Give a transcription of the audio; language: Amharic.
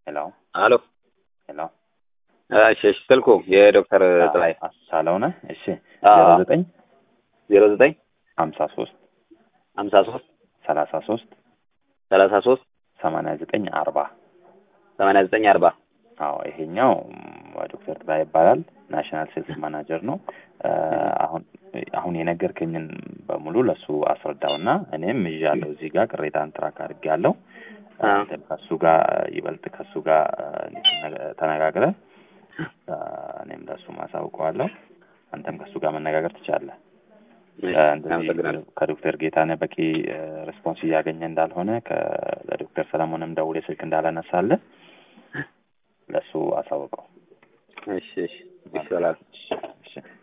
ሄሎ አሎ ሄሎ እሺ እሺ ስልኩ የዶክተር ጥላይ አሳለው ነህ? እሺ አዎ። ዜሮ ዘጠኝ ዜሮ ዘጠኝ ሀምሳ ሶስት ሀምሳ ሶስት ሰላሳ ሶስት ሰላሳ ሶስት ሰማንያ ዘጠኝ አርባ ሰማንያ ዘጠኝ አርባ አዎ ይሄኛው ም፣ ዶክተር ጥላይ ይባላል። ናሽናል ሴልስ ማናጀር ነው። እ፣ አሁን አሁን የነገርከኝን በሙሉ ለሱ አስረዳውና እኔም ይዣለሁ እዚህ ጋር ቅሬታን ትራክ አድርጌያለሁ። አ። አንተም ከሱ ጋር ይበልጥ ከሱ ጋር እ፣ ተነጋ- ተነጋግረህ እ፣ እኔም ለሱ ማሳውቀዋለሁ። አንተም ከሱ ጋር መነጋገር ትችላለህ። እ፣ እንደዚህ አመሰግናለሁ። ከዶክተር ጌታነህ በቂ እ፣ ሬስፖንስ እያገኘ እንዳልሆነ ከ- ለዶክተር ሰለሞንም ደውሌ ስልክ እንዳላነሳልህ ለሱ አሳውቀው። እሺ እሺ ይሻላል። እሺ